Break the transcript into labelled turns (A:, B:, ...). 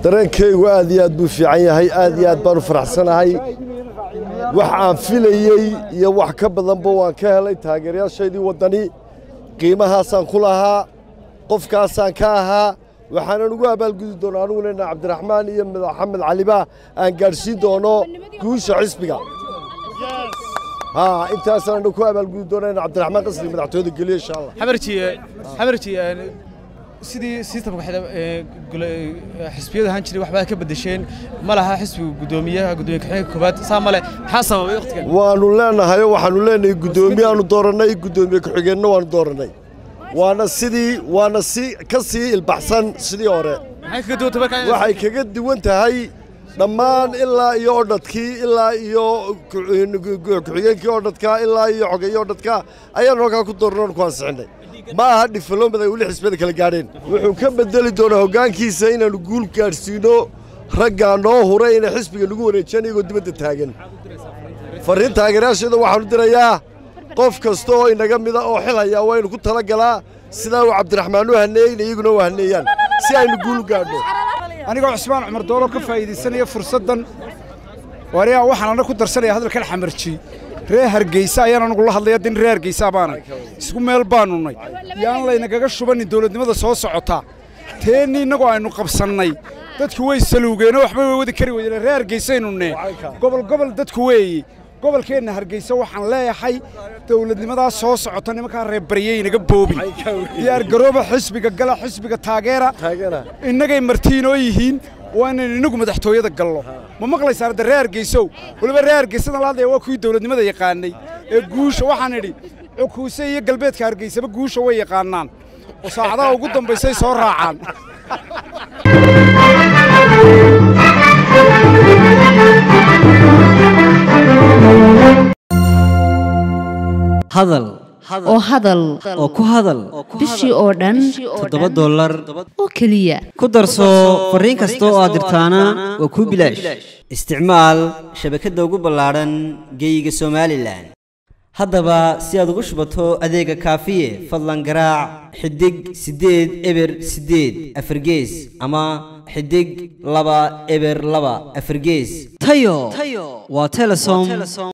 A: dareenkaygu aad iyo aad buu fiican yahay aad iyo aad baan u faraxsanahay wax aan filayey iyo wax ka badanba waan ka helay taageerayaashaydii waddani qiimahaasaan ku lahaa qofkaasaan ka ahaa waxaanan ugu abaalgudi doonaa anugu leenaha cabdiraxmaan iyo maxamed caliba aan gaadhsiin doono guusha xisbiga haa intaasaan ku abaalgudi doonaa in cabdiraxmaan qasri madaxtooyada geliyo insha allah
B: xamarji xamarji sidii sistamka xisbiyada ahaan jiray waxbaa ka bedesheen ma laha xisbiga guddoomiyaha guddoomiye kaxeega koobaad saa male maxaa sababay waqtigan
A: waannu leenahayo waxaannu leenahay guddoomiyaannu doorannay guddoomiye ku-xigeenna waannu doorannay waana sidii waana si ka sii ilbaxsan sidii hore
B: maxay kaga duwanta markaa
A: waxay kaga duwan tahay dhammaan ilaa iyo odhadkii ilaa iyo ku-xigeenkii odhadka ilaa iyo xogeeye odhadka ayaannu halkaa ku doornoon ku ansixinnay ma aha dhifaloomad ay weli xisbiyada kala gaadheen wuxuu ka bedeli doonaa hoggaankiisa inaannu guul gaadhsiino raggaa noo huray inay xisbiga nagu wareejiyaan iyagoo dibadda taagan farriin taageerayaasheeda waxaannu dirayaa qof kasta oo inaga mida oo xil hayaa waynu ku tala galaa sidaa uu cabdiraxmaan u haneeyey in iyaguna u haneeyaan si aynu guul gaadhno
C: anigoo cusmaan cumar doolo ka faa'iidaysanaya fursaddan wariyaa waxaan anna ku darsanaya hadalkan xamarji reer hargeysa ayaan anugu la hadlaya din reer hargeysa baanay isku meel baannu nay yaan laynagaga shubannin dawladnimada soo socota teenni innagoo aynu qabsannay dadku way saluugeenoo waxba way wadi kari weydeen reer hargeysaynu nee gobol gobol dadku weeye gobolkeenna hargeysa waxaan leeyahay dawladnimadaa soo socota nimankaa reerbaryey inaga boobin diyaar garooba xisbiga gala xisbiga taageera innagay martiinoo yihiin waa inaynu innagu madaxtooyada gallo ma maqlaysaan hadda reer hargeysow weliba reer hargeysadan la hadlaya waa kuwii dawladnimada yaqaanay ee guusha waxaan idhi cukuuse iyo galbeedka hargeysaba guusha way yaqaanaan oo saacadaha ugu dambaysay soo raacaan
D: hadal
E: oo hadal
D: oo ku hadal
E: bishii oo dhan
D: toddoba dollar
E: oo keliya
D: ku darso fariin kasta oo aad dirtaana waa kuu bilaash isticmaal shabakadda ugu ballaadhan geeyiga somalilan haddaba si aad ugu shubato adeega kaafiye fadlan garaac xidig siddeed eber siddeed afargees ama xidig laba eber laba afargees tayo waa telesom